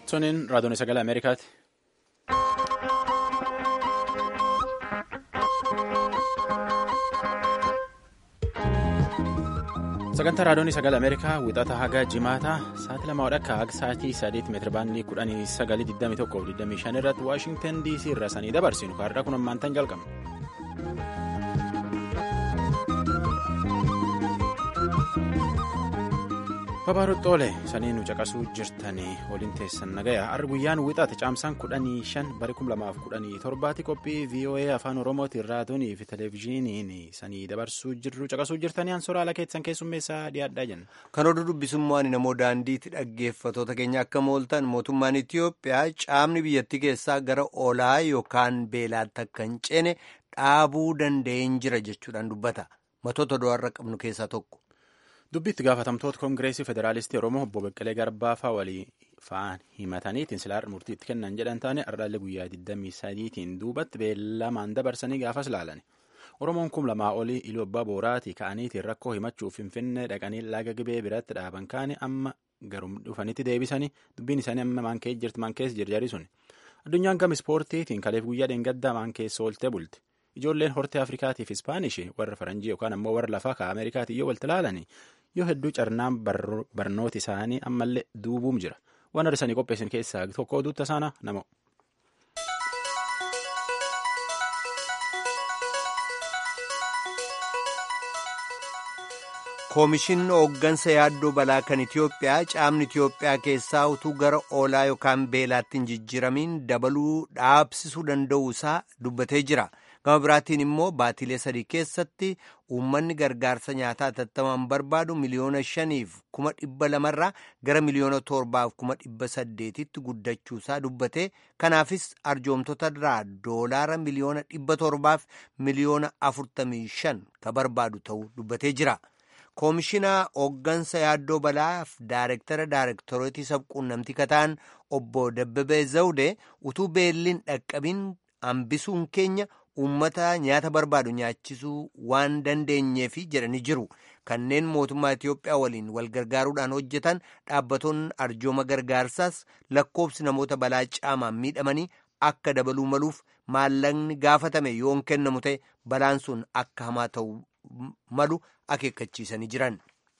Suniin raadiyoon sagalee Ameerikaati. Sagantaa raadiyoon sagalee Ameerikaa wixata haga jimaataa sa'aatii lama wadhakka haga sa'aatii sadeet meetirabaandii kudhanii sagalii digdamii tokkoo fi digdamii shan irratti Waashingtan DC irra sanii dabarsinu kaarraa kun ammaantan jalqabna. Babaaruxxoolee sanii nu caqasuu jirtanii waliin teessan nagaya har'a guyyaan wixaate caamsaan kudhanii shan bari kum lamaaf kudhanii torbaatti qophii VOA afaan oromootiin raadiyoonii fi televezyiiniin sanii dabarsuu jirru caqasuu jirtanii ansooraa ala keessan keessummeessaa dhiyaadhaa jenna. Kan oduu dubbisummaan namoo daandiitti dhaggeeffatoota keenya akka mooltan mootummaan Itiyoophiyaa caamni biyyattii keessaa gara olaa yookaan beelaatti akka hin ceene dhaabuu danda'een jira jechuudhaan dubbata. Matoota do'arra qabnu keessaa tokko. Dubbiitti gaafatamtoota koongireesii federaalistii Oromoo obbo Beqqalee Garbaa fa'aa walii fa'aan himataniitiin silaa murtii itti kennan jedhan taane ardaallee guyyaa 23tiin duubatti beellamaan dabarsanii gaafas laalani. Oromoon kum lamaa olii iluu abbaa booraatii ka'aniitiin rakkoo himachuuf finfinnee dhaqanii laga gibee biratti dhaaban kaane amma garum dhufanitti deebisanii dubbiin isaanii amma maan keessa jirti maan keessa jirjari sun. Addunyaan gama ispoortiitiin kaleef guyyaa dheengaddaa maan keessa ooltee bulti. Ijoolleen hortee Afrikaatiif Ispaanishii warra Faranjii yookaan ammoo warra lafaa ka Ameerikaatii yoo walitti ilaalani yoo hedduu carnaan barnooti isaanii ammallee duubuum jira. Waan arsanii qopheessan keessaa tokko oduutta isaana nama. Koomishinni hooggansa yaaddoo balaa kan Itiyoophiyaa caamni Itiyoophiyaa keessaa utuu gara oolaa yookaan beelaatti hin jijjiiramiin dabaluu dhaabsisuu danda'uu isaa dubbatee jira. Gama biraatiin immoo baatilee sadii keessatti uummanni gargaarsa nyaataa hatattamaan barbaadu miliyoona shaniif kuma dhibba lamarraa gara miliyoona torbaaf kuma dhibba saddeetitti guddachuusaa dubbate kanaafis arjoomtota irraa doolaara miliyoona dhibba torbaaf miliyoona afurtamii shan ka barbaadu ta'uu dubbatee jira. Koomishinaa hooggansa yaaddoo balaaf daarektara daarektorooti sabquunnamtii kataan obbo Dabbabee Zawdee utuu beelliin dhaqqabiin hambisuun keenya uummata nyaata barbaadu nyaachisuu waan dandeenyeefi jedhanii jiru. Kanneen mootummaa Itiyoophiyaa waliin wal gargaaruudhaan hojjetan dhaabbatoonni arjooma gargaarsaas lakkoobsi namoota balaa caamaan miidhamanii akka dabaluu maluuf maallaqni gaafatame yoon kennamu ta'e balaan sun akka hamaa ta'u malu akeekkachiisanii jiran.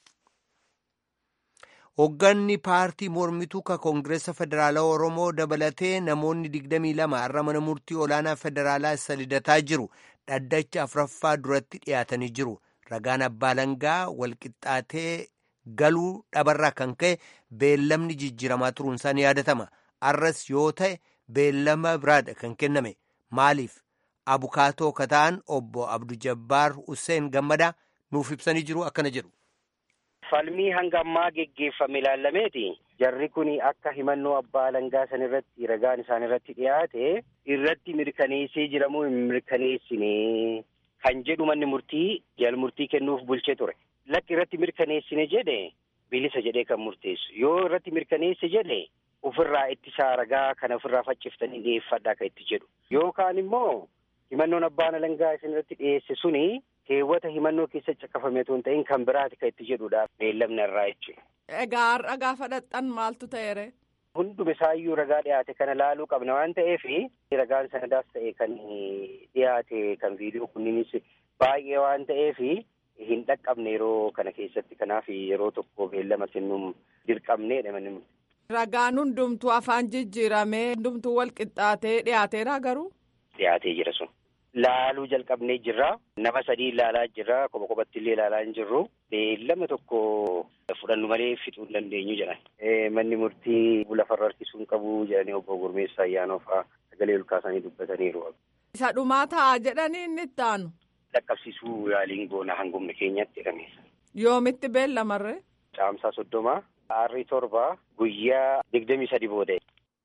Hoogganni paartii mormituu ka Koongireessa Federaalaa Oromoo dabalatee namoonni 22 har'a mana murtii olaanaa federaalaa isa lidataa jiru dhaddacha afuraffaa duratti dhiyaatanii jiru. Ragaan abbaa langaa walqixxaatee galuu dhabarraa kan ka'e beellamni jijjiiramaa turuunsaa ni yaadatama. Arras yoo ta'e beellama biraadha kan kenname. Maaliif? Abukaatoo kataan obbo Abdu Jabbaar Hussein Gammadaa nuuf ibsanii jiru akkana jedhu. Falmii hanga ammaa geggeeffame ilaalameeti. Jarri kun akka himannoo abbaa langaa san irratti ragaan isaan irratti dhiyaate irratti mirkaneessee jiramoo hin mirkaneessine kan jedhu manni murtii jal murtii kennuuf bulchee ture. Lakki irratti mirkaneessine jedhe bilisa jedhee kan murteessu. Yoo irratti mirkaneesse jedhe ofirraa ittisaa ragaa kana ofirraa facciftanii dhiyeeffadhaa kan itti jedhu. Yookaan immoo himannoon abbaan langaa isin irratti dhiyeesse suni keewwata himannoo keessa caqafame otoo hin ta'in kan biraati kan itti jedhudha beellamni irraa jechuudha. Egaa har'a gaafa dhaqxan maaltu ta'eere? Hunduma isaayyuu ragaa dhiyaate kana laaluu qabna waan ta'eef ragaan sanadaas ta'e kan dhiyaate kan viidiyoo kunniinis baay'ee waan ta'eef hin dhaqqabne yeroo kana keessatti kanaaf yeroo tokko beellama kennuun dirqamneedha manni Ragaan hundumtuu afaan jijjiiramee hundumtuu wal qixxaatee dhiyaateera garuu? Dhiyaatee jira sun. Laaluu jalqabnee jirra. Nama sadii ilaalaa jirra. Kopha kophatti illee ilaalaa hin jirru. Beellama tokko fudhannu malee fixuu hin dandeenyu jedhan. Manni murtii lafarra harkisuu hin qabu jedhanii obbo Gurmeessaa Ayyaanoo fa'aa sagalee olkaasanii dubbataniiru. Isa dhumaa ta'a jedhanii inni itti aanu. Dhaqqabsiisuu yaaliin goona hangumni keenyatti jedhame. Yoomitti beellamarree? Caamsaa soddoma. Aarrii torba guyyaa digdamii sadi booda.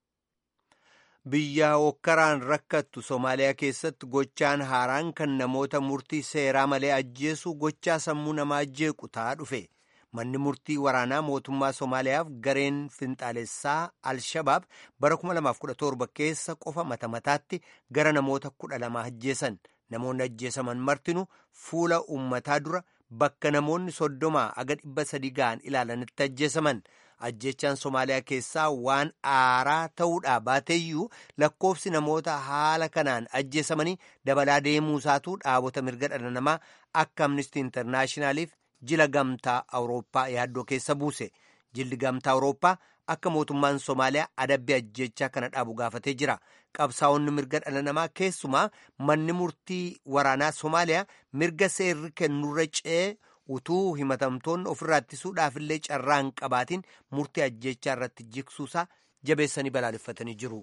Biyya hokkaraan rakkattu Somaaliyaa keessatti gochaan haaraan kan namoota murtii seeraa malee ajjeesu gochaa sammuu namaa jeequ ta'aa dhufe. Manni murtii waraanaa mootummaa Somaaliyaaf gareen finxaalessaa Al-Shabaab bara 2017 keessa qofa mata mataatti gara namoota kudha lama ajjeesan. Namoonni ajjeesaman martinu fuula uummataa dura bakka namoonni soddomaa aga dhibba sadii ga'an ilaalanitti ajjeesaman. ajjechaan Somaaliyaa keessaa waan aaraa ta'uudhaa baateeyyuu lakkoofsi namoota haala kanaan ajjeesamanii dabalaa deemuusaatu dhaabota mirga dhala namaa akka Amnesty Internaashinaaliif jila gamtaa Awurooppaa yaaddoo keessa buuse. Jilli gamtaa Awurooppaa akka mootummaan Somaaliyaa adabbii ajjechaa kana dhaabu gaafatee jira. Qabsaa'onni mirga dhala namaa keessumaa manni murtii waraanaa Somaaliyaa mirga seerri kennurra ce'ee utuu himatamtoonni ofirraa ittisuudhaaf illee carraa hin qabaatiin murtii ajjechaa irratti jigsuusaa jabeessanii balaaleffatanii jiru.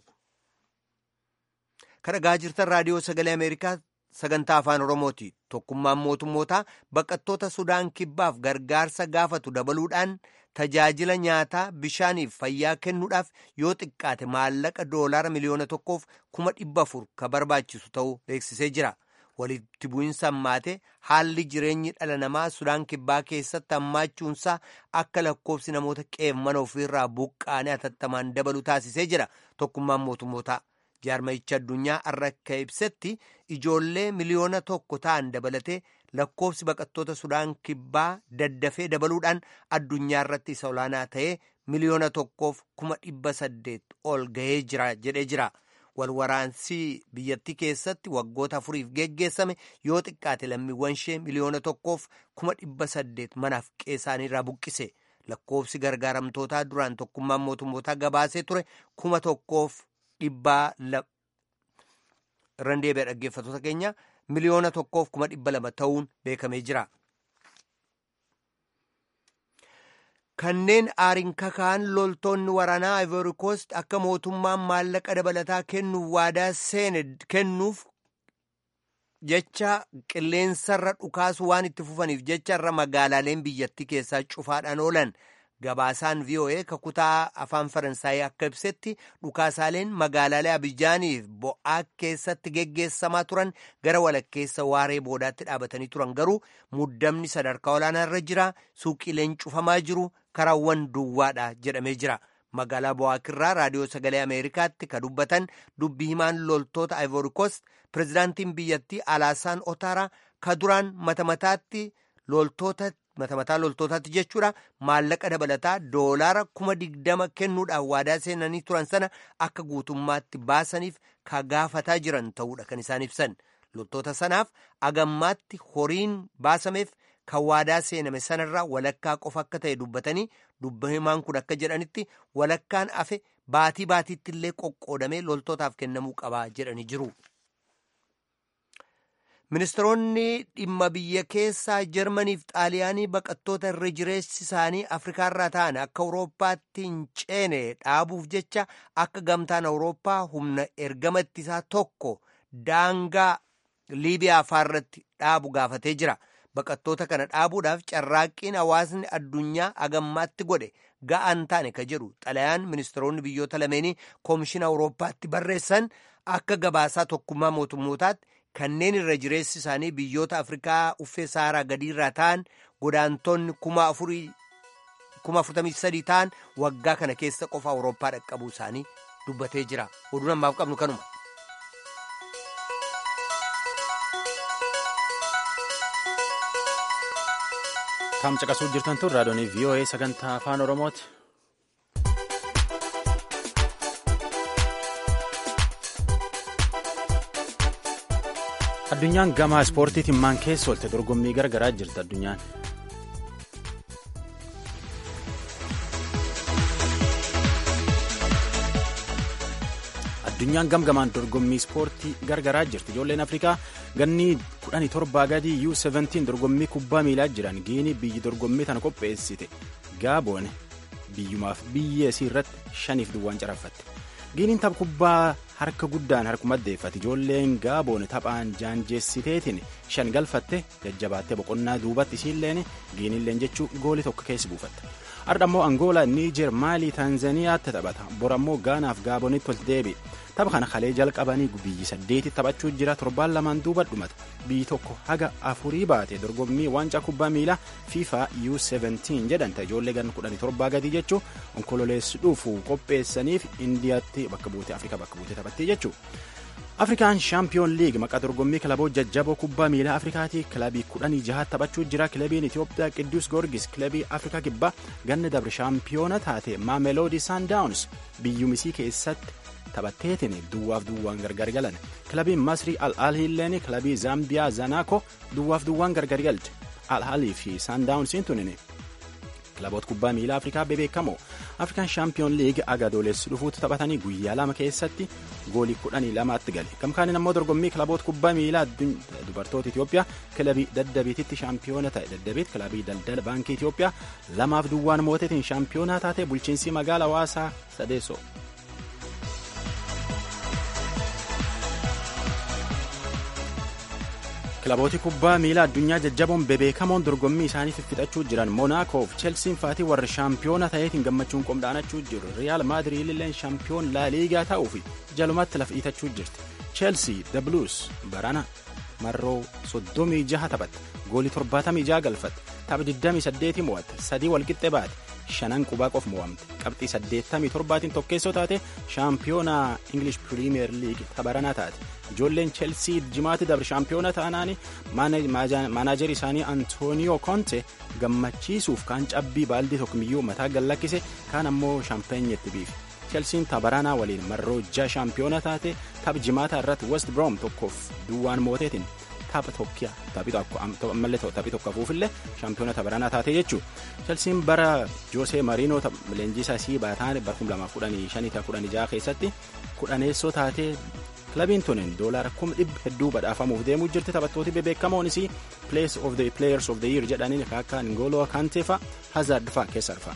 Kan dhagaa jirtan raadiyoo sagalee Ameerikaa sagantaa afaan Oromooti. Tokkummaan mootummootaa baqattoota Sudaan kibbaaf gargaarsa gaafatu dabaluudhaan tajaajila nyaataa bishaaniif fayyaa kennuudhaaf yoo xiqqaate maallaqa doolaara miliyoona tokkoof kuma dhibba afur ka barbaachisu ta'uu beeksisee jira. walitti bu'iinsa hammaate haalli jireenyi dhala namaa sudaan kibbaa keessatti hammaachuunsaa akka lakkoofsi namoota qe'ee mana ofiirraa buqqaanee hatattamaan dabalu taasisee jira tokkummaan mootummootaa jaarmayicha addunyaa har'a akka ibsetti ijoollee miliyoona tokko ta'an dabalatee lakkoofsi baqattoota sudaan kibbaa daddafee dabaluudhaan addunyaa irratti isa olaanaa ta'ee miliyoona tokkoof kuma dhibba saddeet ol gahee jira jedhee jira. walwaraansii biyyattii keessatti waggoota afuriif geggeessame yoo xiqqaate lammiiwwan ishee miliyoona tokkoof kuma dhibba saddeet manaaf qeessaanirraa buqqise lakkoofsi gargaaramtootaa duraan tokkummaan mootummootaa gabaasee ture kuma tokkoof dhibbaa irraan deebi'a dhaggeeffattoota keenya miliyoona tokkoof kuma dhibba lama ta'uun beekamee jira. kanneen aariin kakaan loltoonni waraanaa ivory coast akka mootummaan maallaqa dabalataa kennuuf waadaa seene kennuuf jecha qilleensarra dhukaasu waan itti fufaniif jecha irra magaalaaleen biyyattii keessaa cufaadhaan oolan gabaasaan voa kakutaa afaan faransaayii akka ibsetti dhukaasaaleen magaalaalee abijaaniif bo'aa keessatti geggeessamaa turan gara walakkeessa waaree boodaatti dhaabatanii turan garuu muddamni sadarkaa olaanaa irra jira suuqiileen cufamaa jiru karaawwan duwwaadha jedhamee jira magaalaa bo'aakirraa raadiyoo sagalee ameerikaatti ka dubbatan dubbii himaan loltoota ivory coast pirezidaantiin biyyattii alaasaan otaaraa ka duraan mata mataatti loltoota mata mataa loltootaatti jechuudha maallaqa dabalataa doolaara kuma digdama kennuudhaaf waadaa seenanii turan sana akka guutummaatti baasaniif ka gaafataa jiran ta'uudha kan isaan ibsan loltoota sanaaf agammaatti horiin baasameef kan waadaa seename sanarraa walakkaa qofa akka ta'e dubbatanii dubba himaan kun akka jedhanitti walakkaan afe baatii baatiitti illee qoqqoodamee loltootaaf kennamuu qabaa jedhanii jiru. ministeeronni dhimma biyya keessaa jarmaniif xaaliyaanii baqattoota irra jireessi isaanii afrikaarraa ta'an akka awurooppaatti hin ceene dhaabuuf jecha akka gamtaan awurooppaa humna ergama ittisaa tokko daangaa liibiyaa faarratti dhaabu gaafatee jira baqattoota kana dhaabuudhaaf carraaqqiin hawaasni addunyaa agammaatti godhe ga'an taane ka jedhu xalayaan ministeeronni biyyoota lameenii koomishina awurooppaatti barreessan akka gabaasaa tokkummaa mootummootaatti kanneen irra jireessi isaanii biyyoota afrikaa uffee saaraa gadiirraa ta'an godaantonni kuma afurtamii sadii ta'an waggaa kana keessa qofa awurooppaa dhaqqabuu isaanii dubbatee jira oduun ammaaf qabnu kanuma. Kam caqasuu jirtan tun raadiyoonii VOA sagantaa afaan Oromooti. Addunyaan gama ispoortiitiin maan keessa oolte dorgommii garagaraa jirti addunyaan. Addunyaan gamgamaan dorgommii ispoortii garagaraa jirti. Ijoolleen Afrikaa ganni kudhanii torbaa gadii U17 dorgommii kubbaa miilaa jiran giini biyyi dorgommii tana qopheessite gaaboon biyyumaaf biyya isii irratti shaniif duwwaan caraffatte. Giiniin tapha kubbaa harka guddaan harkuma deeffate ijoolleen gaaboon taphaan jaanjeessiteetiin shan galfatte jajjabaattee boqonnaa duubatti isiilleen giiniilleen jechuu goolii tokko keessa buufatte. Har'a immoo Angoolaa, Niijer, Maalii, Taanzaniyaatti taphata. Bor ammoo Gaanaaf Gaabonitti ol deebi. Tapha kana kalee jalqabanii biyyi saddeeti taphachuu jira torbaan lamaan duuba dhumata. Biyyi tokko haga afurii baate dorgommii waancaa kubbaa miilaa FIFA U17 jedhanta ijoollee gan kudhanii torbaa gadii jechuu onkololeessi dhufu qopheessaniif Indiyaatti bakka buute Afrikaa bakka buute taphattee jechuu. afrikaan shaampiyoon liig maqaa dorgommii kilaboota jajjaboo kubbaa miilaa afrikaatii kilabii kudhanii jaha taphachuu jira kilabiin itiyoophiyaa qidduus goorgis kilabii afrikaa kibbaa ganna dabre shaampiyoona taate maameloodii saandaawuns biyyumisii keessatti taphatteetiin duwwaaf duwwaan gargar galan kilabiin masrii al-alhiilleen kilabii zaambiyaa zanaako duwwaaf duwwaan gargar galte al-alii fi saandaawunsiin tunin kilaboota kubbaa miilaa afrikaa bebeekamoo afrikaan shaampiyoon liig agadoolessi dhufuutti taphatanii guyyaa lama keessatti goolii kudhanii lamaatti gale gamkaanin ammoo dorgommii kilaboota kubbaa miilaa dubartoota itiyoophiyaa kilabii daddabiititti shaampiyoona ta'e daddabiit kilabii daldala baankii itiyoophiyaa lamaaf duwwaan mootetiin shaampiyoonaa taate bulchiinsi magaala hawaasaa sadeessoo kilabooti kubbaa miilaa addunyaa jajjaboon bebeekamoon dorgommii isaanii fiffixachuu jiran monaakoof chelsiin faatii warri shaampiyoona ta'eetiin gammachuun qomdhaanachuu jiru riyaal maadiriid illeen shaampiyoon laaliigaa ta'uu fi jalumatti laf dhiitachuu jirti cheelsii the blues barana marroo 36 taphatte goolii 76 galfatte tapha 28 mo'atte sadii walqixxe baate shanan qubaa qof mo'amte qabxii 87tiin tokkeessoo taate shaampiyoona ingilish piriimiyer liig tapharanaa taate ijoolleen cheelsii jimaatti dabre shaampiyoona ta'anaani maanaajerii isaanii antooniyoo konte gammachiisuuf kaan cabbii baaldii tokkomiyyuu mataa gallakkise kaan ammoo shampeenyetti biife cheelsiin tapharanaa waliin marroo jaha shaampiyoona taate tapha jimaata irratti west brom tokkoof duwwaan mooteetiin tapha tokkiya ammallee taphii tokko hafuufillee shaampiyoona tapharanaa taate jechuu chelsiin bara joosee mariinoo leenjisaa sii baataan bara 2015 keessatti kudhaneessoo taatee kilabiin tunin doolaara kuma dhibba hedduu badhaafamuuf deemuu jirti taphattooti bebeekamoonis place of the players of the year jedhaniin akka ngoloo kanteefa hazard fa keessa arfa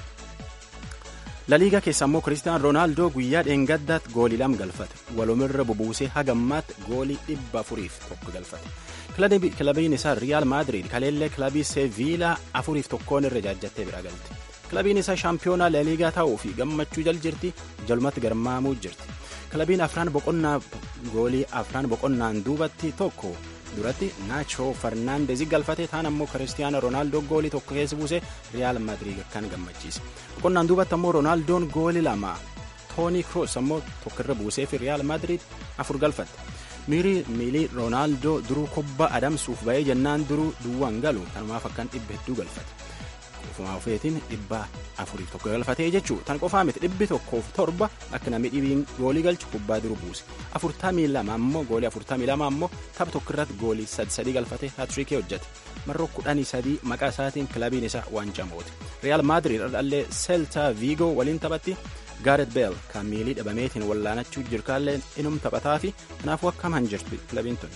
laliigaa keessa ammoo kiristiyan roonaaldoo guyyaa dheengaddaatti goolii lama galfate walumirra bubuusee hagammaatti goolii dhibba afuriif tokko galfate kilabiin isaa riyaal maadiriid kaleellee kilabii seeviilaa afuriif tokkoon irra jaajjattee bira galte kilabiin isaa shaampiyoonaa laliigaa ta'uu fi gammachuu jal jirti jalumatti garmaamuu jirti kilabiin afraan boqonnaa goolii afraan boqonnaan duubatti tokko duratti naachoo farnaandezi galfate taan ammoo kiristiyaano roonaaldoo goolii tokko keessa buuse riyaal maadiriid kan gammachiise boqonnaan duubatti ammoo roonaaldoon goolii lama toonii kroos ammoo tokkorra buusee fi riyaal maadiriid afur galfatte miilii roonaaldoo duruu kubbaa adamsuuf ba'ee jennaan duruu duwwaan galu tanumaaf akkan dhibba hedduu galfate ofumaa ofeetiin dhibba afuriif tokko galfatee jechuu tan qofaa miti dhibbi tokkoof torba akka namni dhibiin goolii galchu kubbaa duruu buuse afurtamii lama ammoo goolii afurtamii lama ammoo tapha tokko irratti goolii sadi sadii galfatee haatriikii hojjete marroo kudhanii sadii maqaa isaatiin kilabiin isaa waancaa moote riyaal maadiriid dhaldhallee seeltaa viigoo waliin taphatti gaaret beel kan miilii dhabameetiin wallaanachuu jirkaallee inum taphataa fi kanaafuu akkam han jirtu kilabiin tun.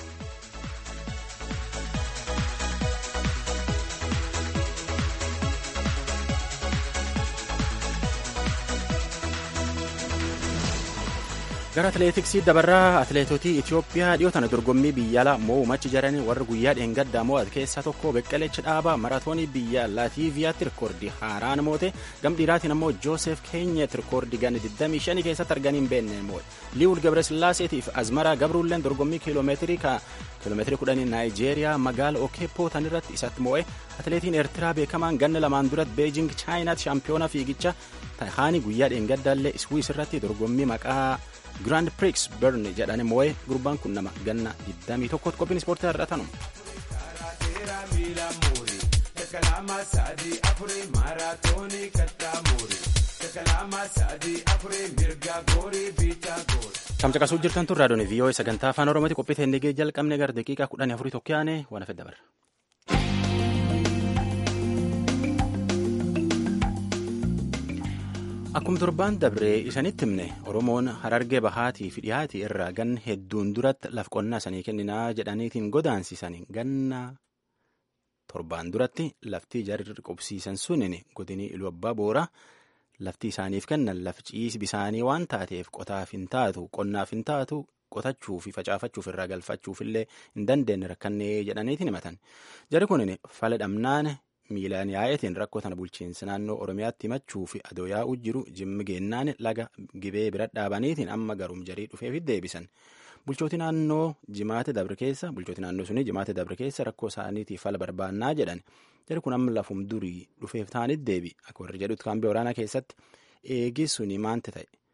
gara atileetiksii dabarraa atileetotii itiyoophiyaa dhiyoo tana dorgommii biyyaalaa moo'umachi jaranii warra guyyaa dheengaddaa mo'ate keessaa tokko beqqelechi dhaabaa maratoonii biyya laatiiviyaatti rikoordii haaraan moote gam dhiiraatiin ammoo joosef keenyet rikoordii ganni 25 keessatti arganii hin beekne moo'e liiwul gabrasillaaseetiif azmaraa gabruulleen dorgommii kiiloomeetirii ka kiiloomeetirii kudhanii naayijeeriyaa magaala okeepoo tanirratti isatti moo'e atileetiin eertiraa beekamaan ganna lamaan duratti beejing chaayinaatti shaampiyoona fiigicha tahaanii guyyaa dheengaddaallee iswiis irratti dorgommii maqaa Grand Prix Bern jedhanii moo'ee gurbaan kun nama ganna 21 qophiin ispoortii har'a tanu. Tamcaqasuu jirtan tun raadiyoon viiyoo sagantaa afaan oromooti qophii teennigee jalqabne gara daqiiqaa kudhanii afurii tokko yaane waan hafe dabarra. Akkuma torbaan dabree isanitti himne Oromoon harargee bahaatii fi dhiyaatii irraa ganna hedduun duratti laf qonnaa sanii kenninaa jedhaniitiin godaansisanii ganna torbaan duratti laftii jarri qubsiisan sunin godinii iluu abbaa boora laftii isaaniif kennan laf ciisi bisaanii waan taateef qotaaf hin taatu qonnaaf hin taatu qotachuu fi facaafachuuf irraa galfachuufillee hin dandeenye rakkannee jedhaniitiin himatan jarri kunin fala dhamnaan. miilaan yaa'eetiin rakkoo tana bulchiinsa naannoo oromiyaatti himachuu fi adoo yaa'uu jiru jimmi geennaan laga gibee bira dhaabaniitiin amma garum jarii dhufeef deebisan bulchooti naannoo jimaate dabre keessa bulchooti naannoo suni jimaate dabre keessa rakkoo isaaniitiif fala barbaannaa jedhan jari kun amma lafum durii dhufeef ta'anitti deebi akka warri jedhutti kaambee waraanaa keessatti eegi suni maante ta'e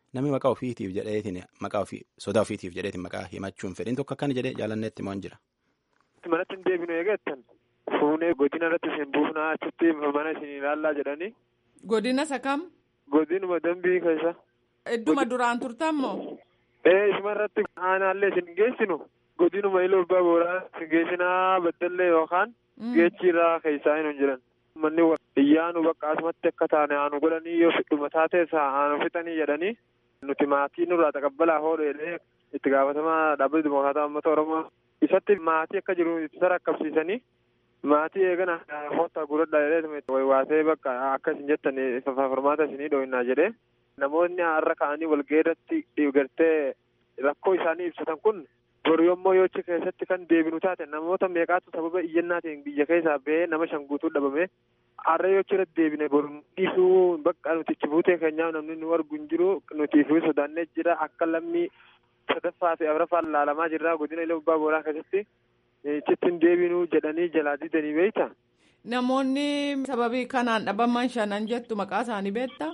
namni maqaa ofiitiif jedheetiin maqaa ofii sodaa ofiitiif jedheetiin maqaa himachuun fedhiin tokko akkana jedhee jaalanneetti moo hin jira. Manatti hin deebinu eegattan fuunee godina irratti isin buufnaa achitti mana isin ilaallaa jedhanii. Godina isa kam? Godinuma dambii keessa. Idduma duraan turtan moo? Ee isuma irratti aanaallee isin geessinu godinuma iluu abbaa booraa isin geessinaa baddallee yookaan geechi irraa keessaa hin jiran. Manni iyyaanu bakka asumatti akka taane aanu godhanii yoo fidhuma taatees aanu fixanii jedhanii nuti maatii nurraa taqabbalaa hoodheedhee itti gaafatamaa dhaabbatni dimokiraataa uummata oromoo isatti maatii akka jiru itti rakkabsiisanii maatii eegana hoottaa guradhaa jedhee waasee bakka akka isin jettan formaata isinii dhoohinnaa jedhee namoonni har'a ka'anii walgeerratti gartee rakkoo isaanii ibsatan kun boru yommuu yoochi keessatti kan deebinu taate namoota meeqaatu sababa iyyannaatiin biyya keessaa ba'ee nama shan guutuu dhabame har'a yoochi irratti deebine boru dhiisuu bakka nuti ichi buutee keenyaaf namni nu argu hin jiru nutiif sodaannee jira akka lammii sadaffaa fi afraffaa laalamaa jirra godina illee abbaa booraa keessatti ichitti hin deebinuu jedhanii jalaa didanii beeyta. Namoonni sababii kanaan dhabaman shanan jettu maqaa isaanii beektaa?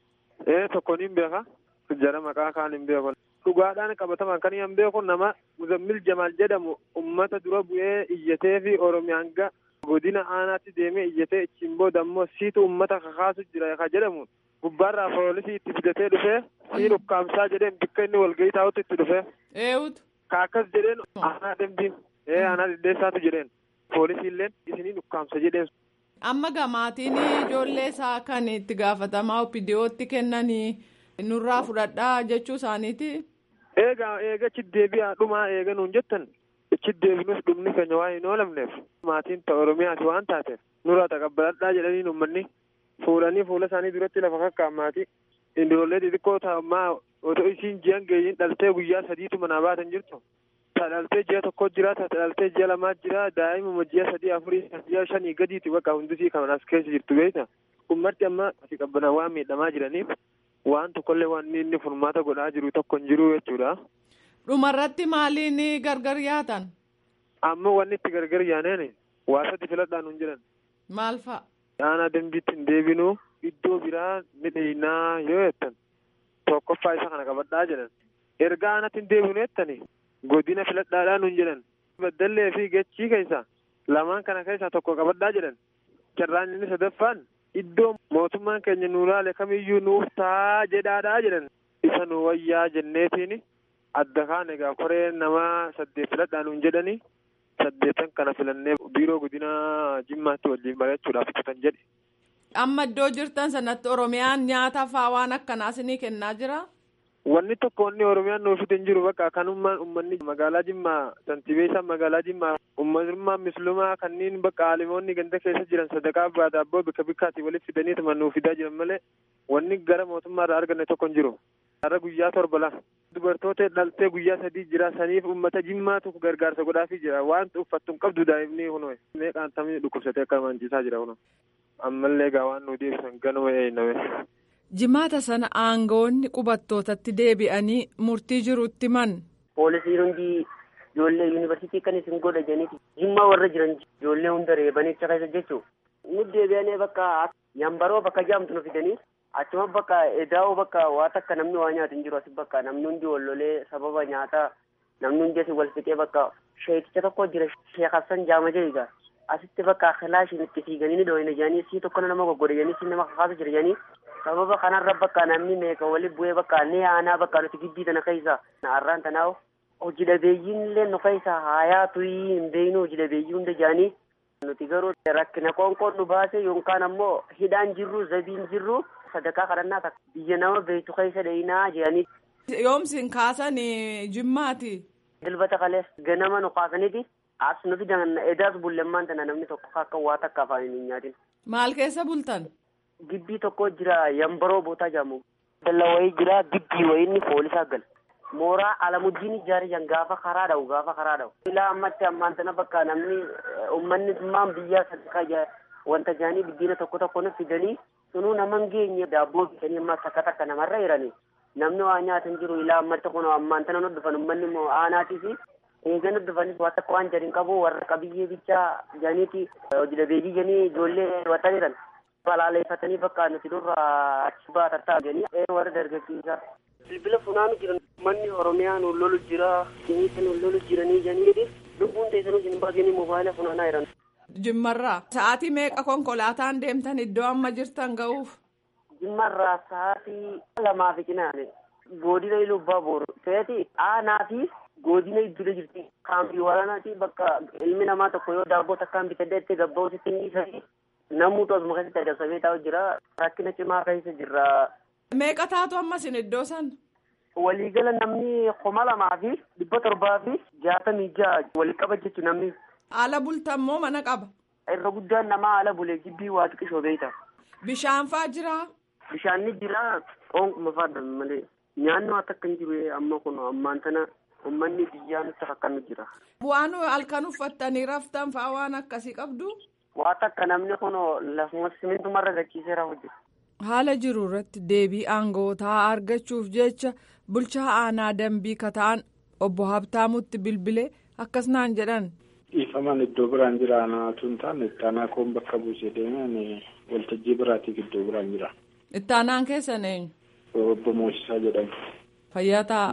Ee tokkoon hin beeka jara maqaa kaan hin beeku. Dhugaadhaan qabataman kan hin beeku nama Muzammil Jamaal jedhamu ummata dura bu'ee iyyatee fi Oromiyaan ga godina aanaatti deemee iyyatee achiin booda immoo siitu ummata kakaasu jira ka jedhamu gubbaarraa poolisii itti fidatee dhufee sii dhukkaamsaa jedheen bakka inni walgahii taa'utti itti dhufee. Eewutu. Ka akkas jedheen aanaa dambiin ee aanaa diddeessaatu jedheen poolisiilleen isinii dhukkaamsa jedheen. Amma gamaatiin ijoollee isaa kan itti gaafatamaa opiidiyootti kennanii nurraa fudhadhaa jechuu isaaniiti. Eegaa eega achi deebi'aa dhumaa eega nuun jettan achi deebinuuf dhumni keenya waan hin oolamneef maatiin ta'a Oromiyaati waan taateef nurraa taqabbaladhaa jedhanii uummanni fuudhanii fuula isaanii duratti lafa kakkaan maatii ijoollee xixiqqoo ta'ammaa otoo isiin ji'an geeyyiin dhaltee guyyaa sadiitu manaa baatan jirtu. Dhaltee ji'a tokko jira dhaltee ji'a lamaa jira daa'imuma ji'a sadii afurii ji'a shanii gadiiti bakka hundisii kan as keessa jirtu beekta. Ummatti amma asii qabbanaa waan miidhamaa jiraniif waan tokkollee waan inni furmaata godhaa jiru tokko hin jiru jechuudha. Dhumarratti maaliin gargar yaatan? Amma wanni itti gargar yaaneen waasatti filadhaan hin jiran. Maal fa'a? Aanaa dambiitti hin deebinuu iddoo biraa ni dheeyinaa yoo jettan tokkoffaa isa kana qabadhaa jedhan. Erga aanatti hin deebinu jettanii godina filadhaadhaan hin jedhan. Baddallee fi gachii keessa lamaan kana keessaa tokko qabadhaa jedhan. Carraan inni sadaffaan iddoo mootummaan keenya nu laale kamiyyuu nuuf taa jedhaadhaa jedhan. Isa nu wayyaa jenneetiin adda kaan egaa koree nama saddeet filadhaan hin jedhanii saddeetan kana filannee biiroo godina jimmaatti waliin barachuudhaaf kutan jedhe. Amma iddoo jirtan sanatti Oromiyaan nyaata fa'aa waan akkanaa isinii kennaa jira? Wanni tokko wanni Oromiyaan nuuf hin jiru bakka kanummaan uummanni magaalaa Jimmaa santibeessaa magaalaa Jimmaa uummatummaan mislumaa kanneen bakka aalimoonni ganda keessa jiran sadaqaa baata abboo bika bikkaatii walitti fidanii tuma nuuf fidaa jiran malee wanni gara mootummaa irraa arganne tokko hin jiru. Har'a guyyaa torba lama. Dubartoota dhaltee guyyaa sadii jira saniif uummata Jimmaatu gargaarsa godhaafii jira waan uffattu hin qabdu daa'imni kunuun meeqaan tamni dhukkubsatee akka manciisaa jira kunuun. Ammallee egaa waan nu deebisan ganuma eeyname. Jimaata sana aangoonni qubattootatti deebi'anii murtii jirutti man. Poolisiin hundi ijoollee yuunivarsiitii kan isin godha jedhaniiti. Jimmaa warra jiran ijoollee hunda reebanii achi keessa jechuun. Nu deebi'anii bakka yambaroo bakka jaamtu nu fidanii achuma bakka edaa'oo bakka waa takka namni waa nyaatu hin jiru asi bakka namni hundi wal lolee sababa nyaataa namni hundi asi wal fixee bakka sheekicha tokko jira sheek Hassan jaama jedhiga. Asitti bakka kilaashiin itti fiiganii ni dhoohina jedhanii sii tokko nama goggoda jedhanii sii nama kakaasu jira jedhanii sababa kanarra bakka namni meeqa wali bu'ee bakka ni aanaa bakka nuti gibbii tana keessa har'aan tanaa hojii dhabeeyyiin illee nu keessa haayaa tuyii hin beeynu hojii dhabeeyyii hunda jedhanii nuti garuu rakkina qoonqoon nu baase yookaan ammoo hidhaan jirru zabiin jirru sadarkaa kadhannaa takka biyya nama beektu keessa dheeyinaa jedhanii. Yoomsin kaasan jimmaati. Dilbata kalees ganama nu kaasaniiti as nu fidan edaas bullemmaan tana namni tokko akka waa takka afaan hin nyaatin. Maal keessa bultan? Gibbii tokko jira yambaroo bootaa jedhamu. Dalla wayii jira gibbii wayiinni poolisaa gal. Mooraa alamuddiin ijaarijan gaafa karaa dha'u gaafa karaa dha'u. Ilaa ammatti ammaan tana bakka namni uummanni maan biyyaa sadarkaa wanta jaanii biddiina tokko tokko nu fidanii sunuu naman geenye daabboo bitanii amma takka takka namarra jiranii. Namni waa nyaatan jiru ilaa ammatti kun ammaan tana nu dhufan uummanni immoo aanaatii fi eega nu dhufanis waa takka waan jedhin qabu warra qabiyyee bichaa jaaniiti hojii dhabeeyyii janii ijoollee watan jiran. Balaaleeffatanii bakka nuti durra achi baatartaa jedhanii warra dargaggeessaa. bilbila funaanu jiran manni oromiyaa nu lolu jira sinisa nu lolu jiranii janii lubbuun teessanuu isin baasanii moobaayila funaanaa jiran. Jimmarraa sa'aatii meeqa konkolaataan deemtan iddoo amma jirtan ga'uuf? Jimmarraa sa'aatii lamaa fi cinaane godina lubbaa booru ta'eeti aanaa fi godina iddoo jirti kaampii waraanaati bakka ilmi namaa tokko yoo daabboo takkaan bitadde itti gabba'uusitti inni isanii namuutu asuma keessatti adamsamee taa'u jira rakkina cimaa keessa jirra. Meeqa taatu ammas iddoo san? Waliigala namni kuma lamaa fi dhibba torbaa fi jaatamii ja'a walii qaba jechuun namni. Ala bultan moo mana qaba? Irra guddaan namaa ala bulee jibbii waa xiqqishoo beeyta. Bishaan faa jiraa? Bishaan ni jira oonkuma faadhan malee nyaanni waan akka hin jiru amma kun ammaan tana uummanni biyyaa nutti akkanu jira. Waan halkan uffattanii raftan faa waan akkasii qabdu? Waan akka namni kun lafuma simintumarra gachiiseera hojjetu. Haala jiru irratti deebii aangootaa argachuuf jecha bulchaa aanaa dambii kata'an obbo Habtaamutti bilbilee akkas naan jedhan. Dhiifaman iddoo biraan jira anaatu hin taane ittaanaa koon bakka buusee deeman waltajjii biraatiif iddoo biraan jira. Ittaanaan keessan eenyu? Obbo Moosisaa jedhamu. Fayyaa ta'a.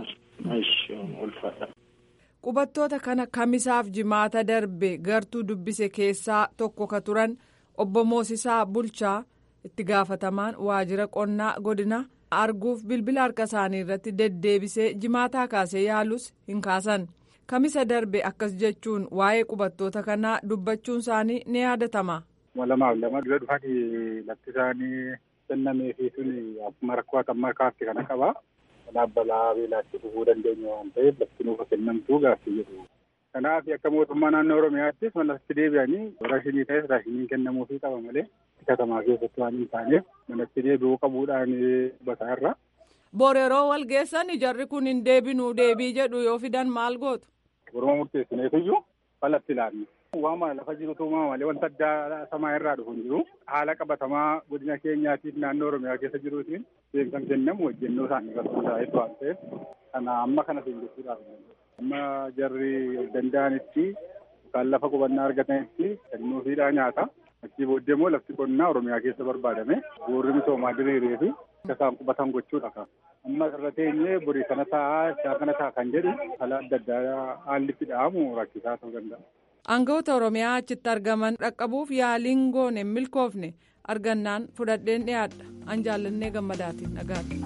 Ulfaadha. Qubattoota kana kamisaaf jimaata darbe gartuu dubbise keessaa tokko ka turan obbo Moosisaa Bulchaa itti gaafatamaan waajjira qonnaa godina arguuf bilbila harka isaanii irratti deddeebisee jimaataa kaasee yaalus hin kaasan. Kamisa darbe akkas jechuun waa'ee qubattoota kanaa dubbachuun isaanii ni yaadatama. Lamaaf lama dura dhufanii lafti isaanii kennamee fi suni akkuma rakkoo akka kaarti kana qaba. Kanaaf balaa beelaatti dhufuu dandeenya waan ta'eef lafti nuuf kennamtuu gaaffii jedhu. Kanaaf akka mootummaa naannoo Oromiyaattis manatti deebi'anii raashinii ta'es raashiniin kennamuufii qaba malee katamaa keessatti waan hin taaneef manatti deebi'uu qabuudhaan bataa irra. Boor yeroo wal geessan jarri kun hin deebinuu deebii jedhu yoo fidan maal gootu? Oromoo murteessineefiyyuu falatti ilaallu. Waama lafa jirutu uumamaa malee wanta addaa samaa irraa dhufu hin jiru. Haala qabatamaa godina keenyaatiif naannoo Oromiyaa keessa jiruutiin deemsan kennamu hojjennoo isaanii irratti hundaa'etu waan ta'eef kana amma kana seenjessuudhaaf. Amma jarri of danda'anitti yookaan lafa qubannaa argatanitti kennuufiidhaa nyaata. Achii booddee immoo lafti qonnaa Oromiyaa keessa barbaadame boorri misoomaa diriiree fi akka isaan qubatan gochuudha. Amma irra teenyee borii kana taa'aa isaa kana ta'a kan jedhu haala adda addaa haalli itti dha'amu rakkisaa ta'uu danda'a. Aangawoota Oromiyaa achitti argaman dhaqqabuuf yaaliin goone hin milkoofne argannaan fudhadheen dhiyaadha. An jaallannee gammadaatiin nagaati.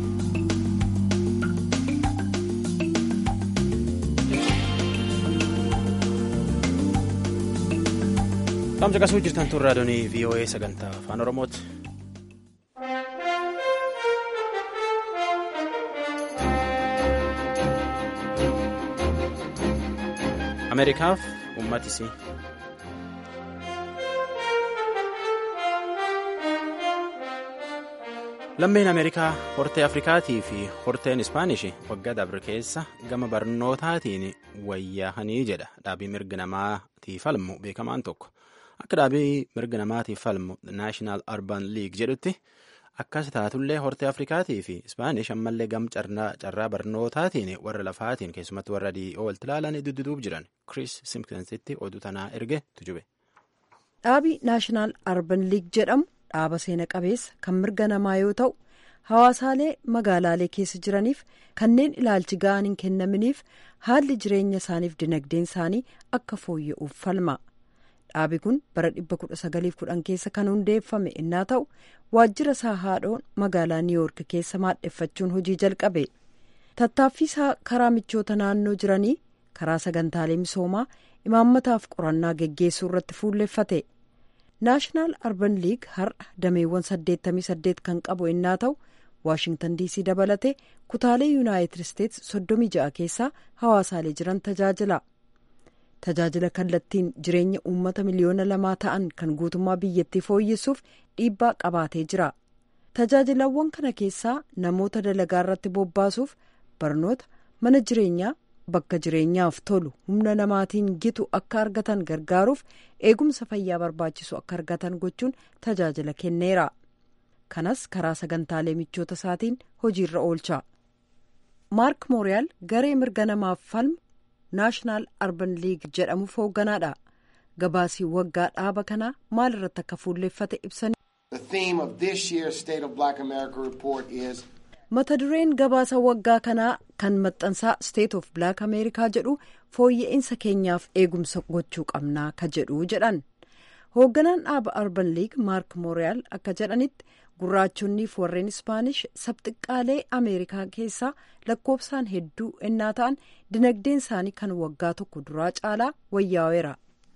Qaamsa qasuu jirtan tun raadiyoonii VOA sagantaa afaan Oromooti. Ameerikaaf uummatisii. Lammeen Ameerikaa hortee Afrikaatii fi horteen Ispaanish waggaa dabre keessa gama barnootaatiin wayyaahanii jedha dhaabii mirga namaatiif falmu beekamaan tokko. Akka dhaabii mirga namaatiif falmu Naashinaal Arban Liig jedhutti akkas taatullee hortee Afrikaatii fi Ispaanish ammallee gam carraa barnootaatiin warra lafaatiin keessumatti warra dhi'oo walitti ilaalan dudduuba jiran Chris Simpsonsitti oduu tanaa erge tujube. Dhaabii Naashinaal Arban Liig jedhamu dhaaba seena qabeessa kan mirga namaa yoo ta'u hawaasaalee magaalaalee keessa jiraniif kanneen ilaalchi ga'an hin kennaminiif haalli jireenya isaaniif dinagdeen isaanii akka fooyya'uuf falma. dhaabi kun bara 1910 keessa kan hundeeffame innaa ta'u waajjira isaa haadhoon magaalaa niiwoork keessa maadheffachuun hojii jalqabe tattaaffii isaa karaa michoota naannoo jiranii karaa sagantaalee misoomaa imaammataaf qorannaa geggeessuu irratti fuulleffate naashinaal arban liig har'a dameewwan 88 kan qabu innaa ta'u waashingtan diisii dabalatee kutaalee yuunaayitid isteets 36 keessaa hawaasaalee jiran tajaajila. tajaajila kallattiin jireenya uummata miliyoona lamaa ta'an kan guutummaa biyyattii fooyyessuuf dhiibbaa qabaatee jira tajaajilawwan kana keessaa namoota dalagaa irratti bobbaasuuf barnoota mana jireenyaa bakka jireenyaaf tolu humna namaatiin gitu akka argatan gargaaruuf eegumsa fayyaa barbaachisu akka argatan gochuun tajaajila kenneera kanas karaa sagantaalee michoota isaatiin hojiirra oolcha maark mooriyaal garee mirga namaaf falmu naashinaal arban liig jedhamuuf hoogganaadha gabaasii waggaa dhaaba kanaa maal irratti akka fuulleeffate ibsanii. mata dureen gabaasa waggaa kanaa kan maxxansaa state of black ameerikaa jedhu fooyya'insa keenyaaf eegumsa gochuu qabnaa ka jedhu jedhan hoogganaan dhaaba arban liig maark mooriyaal akka jedhanitti gurraachonniif warreen ispaanish sabxiqqaalee ameerikaa keessaa lakkoofsaan hedduu ennaa ta'an dinagdeen isaanii kan waggaa tokko duraa caalaa wayyaa'eera.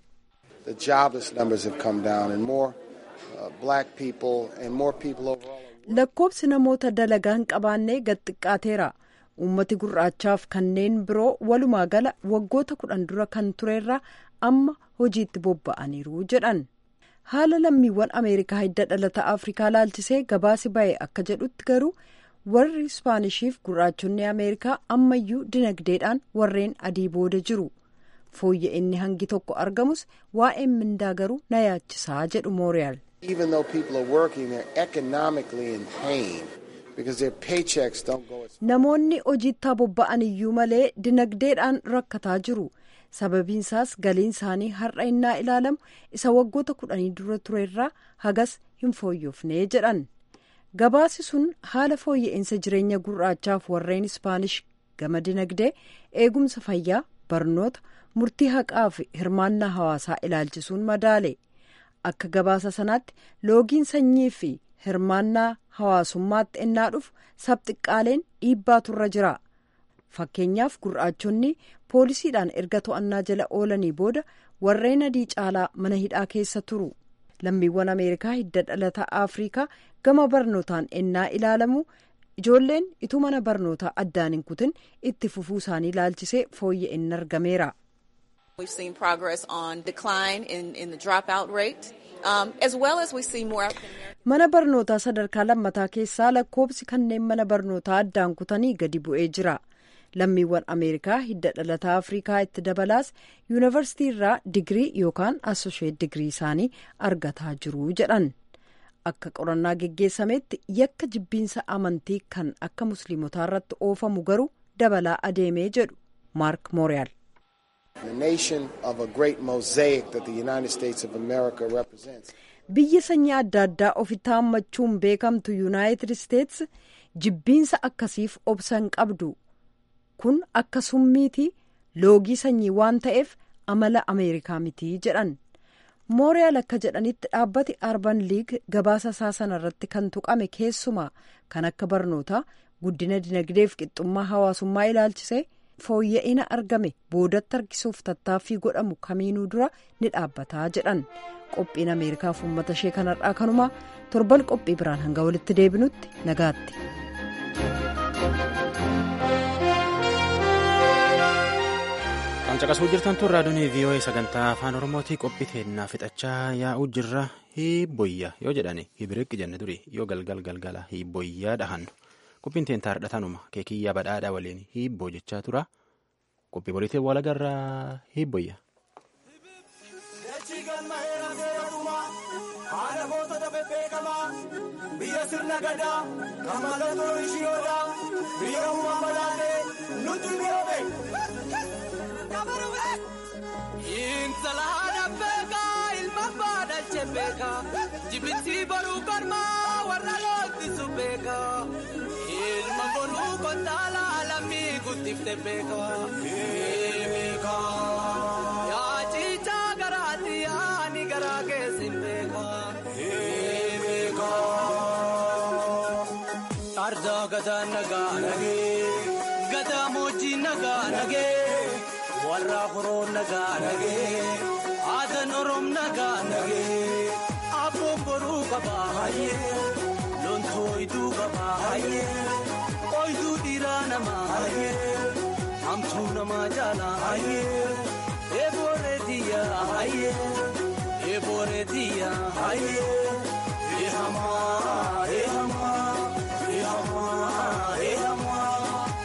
The jobless numbers have come down and more uh, black people and more people overall. lakkoofsi namoota dalagaa hin qabaannee gad xiqqaateera uummati gurraachaaf kanneen biroo walumaa gala waggoota kudhan dura kan turerra amma hojiitti bobba'aniiru jedhan haala lammiiwwan ameerikaa hidda dhalata afrikaa laalchisee gabaasi ba'e akka jedhutti garuu warri ispaanishiif gurraachonni ameerikaa ammayyuu dinagdeedhaan warreen adii booda jiru fooyya'inni hangi tokko argamus waa'een mindaa garuu na yaachisaa jedhu mooriyaal. Even though people are working, they're economically in pain because their paychecks don't go as namoonni hojiitti bobba'an iyyuu malee dinagdeedhaan rakkataa jiru sababiinsaas galiin isaanii har'a innaa ilaalamu isa waggoota kudhanii dura turerraa hagas hin fooyyofnee jedhan gabaasi sun haala fooyya'insa jireenya gurraachaaf warreen ispaanish gama dinagdee eegumsa fayyaa barnoota murtii haqaa fi hirmaannaa hawaasaa ilaalchisuun madaale. akka gabaasa sanaatti loogiin sanyii fi hirmaannaa hawaasummaatti ennaa dhufu sabxiqqaaleen dhiibbaatu irra jira fakkeenyaaf gurraachonni poolisiidhaan erga to'annaa jala oolanii booda warreen adii caalaa mana hidhaa keessa turu lammiiwwan ameerikaa hidda dhalataa afrikaa gama barnootaan ennaa ilaalamu ijoolleen ituu mana barnootaa addaan hin kutin itti fufuu isaanii ilaalchisee fooyya'inni argameera. We've seen progress on decline in, in the dropout rate, um, as well as we see more African American. Mana barnootaa sadarkaa lammataa keessaa lakkoobsi kanneen mana barnootaa addaan kutanii gadi bu'ee jira. Lammiiwwan Ameerikaa hidda dhalataa Afrikaa itti dabalaas yuunivarsiitii irraa digirii yookaan asosheet digirii isaanii argataa jiru jedhan. Akka qorannaa geggeessametti yakka jibbiinsa amantii kan akka musliimotaa irratti oofamu garuu dabalaa adeemee jedhu Maark Mooriyaal. The nation of a great mosaic that the United States of America represents. Biyya sanyii adda addaa ofitti hammachuun beekamtu Yuunaayitid Isteets jibbiinsa akkasiif obsa hin qabdu. Kun akka summiiti loogii sanyii waan ta'eef amala Ameerikaa miti jedhan. Mooriyaal akka jedhanitti dhaabbati Arban Liig gabaasa isaa sana irratti kan tuqame keessumaa kan akka barnootaa guddina dinagdeef qixxummaa hawaasummaa ilaalchisee. fooyya'ina argame boodatti harkisuuf tattaaffii godhamu kamiinuu dura ni dhaabbataa jedhan qophiin ameerikaaf uummata ishee kanarraa kanumaa torban qophii biraan hanga walitti deebinutti nagaatti. kan caqasuu jirtan tun raadiyoon vii'oo'ee sagantaa afaan oromootii qophii teennaa fixachaa yaa'uu jirra hiibboyya yoo jedhani hibiriqqi jenne duri yoo galgal galgala hiibboyyaa dhahannu. qophiin teentaa hardhatanuma keekiyyaa badhaadhaa waliin hiibboo jechaa tura qophii boriitiin wal agarraa hiibboyya. biyya sirna gadaa kan mallattoo ishiyoodhaa biyya uumaa balaalee nuti biroobe. Intalaadha beekaa ilma baadhalche beekaa jibbitti baruu kormaa warra loottisu beekaa. Ilma bonuu kontaala lammii guddifte beekaa. Yaa ciichaa garaatti yaani garaa keessin beekaa. Ardaa gadaa nagaa nagee gadaa moojjii nagaa nagee warra horoo nagaa nagee aadan oroom nagaa nagee abboon boruu qabaa hayyee. Loontooyiduu qabaa hayyee ooyiduu dhiiraa namaa hayyee hamtuu namaa jaalaa hayyee eebooree diyyaa hayyee eebooree diyyaa hayyee eehamaa eehamaa eehamaa eehamaa.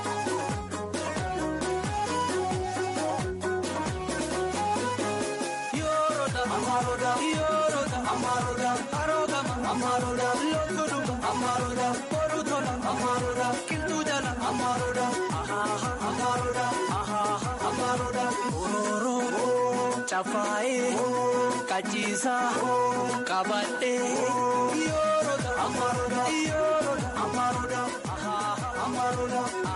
Yoorota amaaroota yoorota amaaroota karoogama amaaroota lootuudhuba amaaroota boruutola amaaroota qilxuu jala amaaroota ahaaha amaaroota ahaaha amaaroota orooroo cafaayee kachiisaa qabadhee yoorota amaaroota yoorota amaaroota ahaaha. Oromoo.